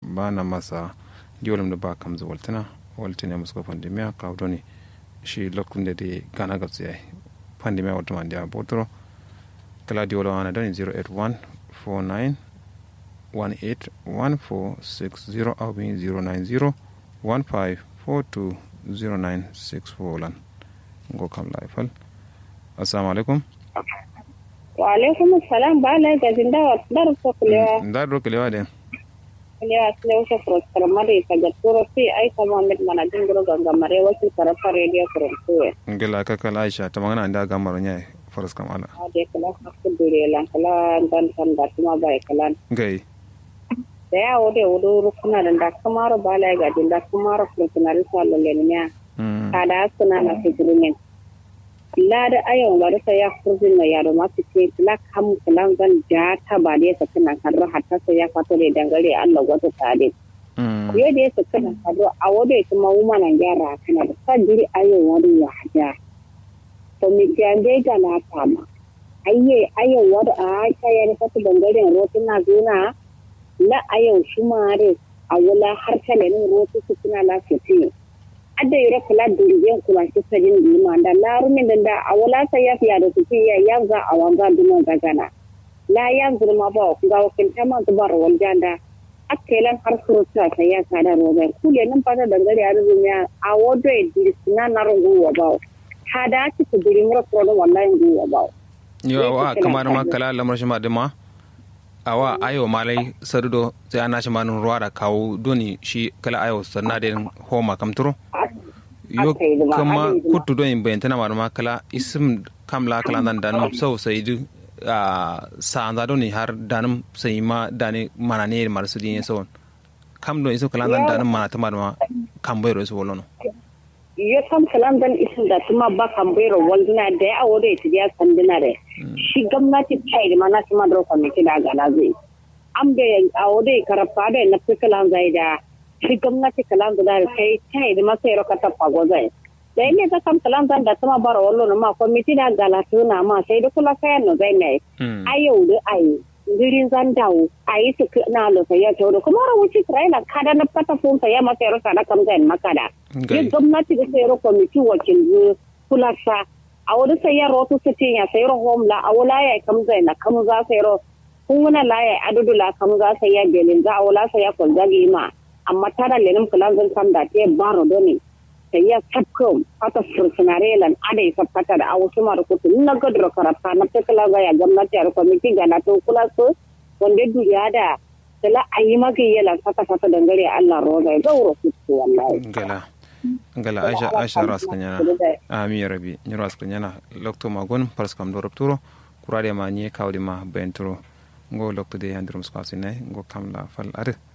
ba na masa diolum da ba kam zawaltana waltine musko pandemia ka doni shi lokkunde de gana gabsi ay pandemia wata man dia botoro kala diolo ana doni 081 49 18 1460 au bi 090 15 42 0964 lan ngo kam laifal assalamu alaikum wa alaikum assalam ba la ga zinda wa dar so kulewa ndar do kelewa den kulewa kulewa so pro mari ka ga turo fi ai ka muhammad mana dingro ganga mare wasu tarafa radio from tuwe ngela ka kala aisha ta magana nda gamaro nyai faras kam ala ade kala hakku dure lan kala dan san da kuma bai kala gai da ya wode wudu rukuna da da kamaro ba la ga dinda kamaro fulkunari sallo lenya mm kada suna na fikirin la da ayon wa rasa ya kurzin na yaro masu ce la kam kulan zan ja ta ba da yasa kana karro hatta sai ya fato da dangare Allah wata tade mm yo da yasa kana kado a wode kuma wuma nan gyara kana da sadiri ayon wani ya haja to mi ce an dai ga na fama ayye ayon wada a ta ya da fato dangaren rotuna zuna la ayon shumare a wala har kalenin rotu su suna lafiya adda yoro kula durigen kula shi sajin dima da larumin da da a wala sai ya fiya da su ya ya za a wanga duma gagana la ya zurma ba ku ga wakin ta ma zubar waljanda akkelan har surutu ta ya kada roba kule nan fata dangare a rubunya a wodo e dirisina na rungu wa ba hada ci ku diri mura kuro wallahi ngu wa ba yo awa kamar ma kala lamar shi ma dima awa ayo malai sardo sai ana shi manun ruwa da kawo doni shi kala ayo sanna da homa kamturo yo Aka yi duma, kama aka yi duma. kutu don bayan tana marma kala isim kamla kala dan danum sau sai du a sa doni har danum sai ma dani mana ne mar su din sau kam don isim kala dan danum mana ta marma kam bai ro su wolono yo kam salam dan isin da tuma ba kan bayro walduna da ya awo da ita ya sanduna da shi gwamnati ta yi mana tuma da kwamiti da gana zai an da awo da karfa da na fi kalan zai da shi gwamnati kalan da sai ta yi masa yaro ka tafa gozai da ne ta kam kalan zan da tuma bara wallo na ma kwamiti da gala tuna ma sai da kula kayan na zai ne Mm. ayau da ayi girin zan dawo a yi su na lo sai ya tawo kuma rawuci Isra'ila kada na fata funta ya masa yaro sada kam zai makada Gai. yin gwamnati da sayar kwamiti wakil kulasa a wani sayar rotu su ce ya sayar homla a wala ya kam zai na kam za sayar kun wani la ya adudu la kam za sayar belin za a wala sayar kwal zagi ma amma tara lenin kulan zan kam da te baro doni sayar sabkom fata fursunare lan ada ya sabkata da awu suma da kutu na gadro karata na tekala za ya gwamnati a kwamiti ga na to kula su wanda duniya da tala a yi magayyala fata fata dangare Allah roza ya gauro kutu wallahi. ngala ngala aisha aisha ras kanyana ami rabi ni ras kanyana lokto magon pars kam do rapturo kurade ma ni kawdi ma benturo ngo lokto de handrum skasine ngo kam la fal ade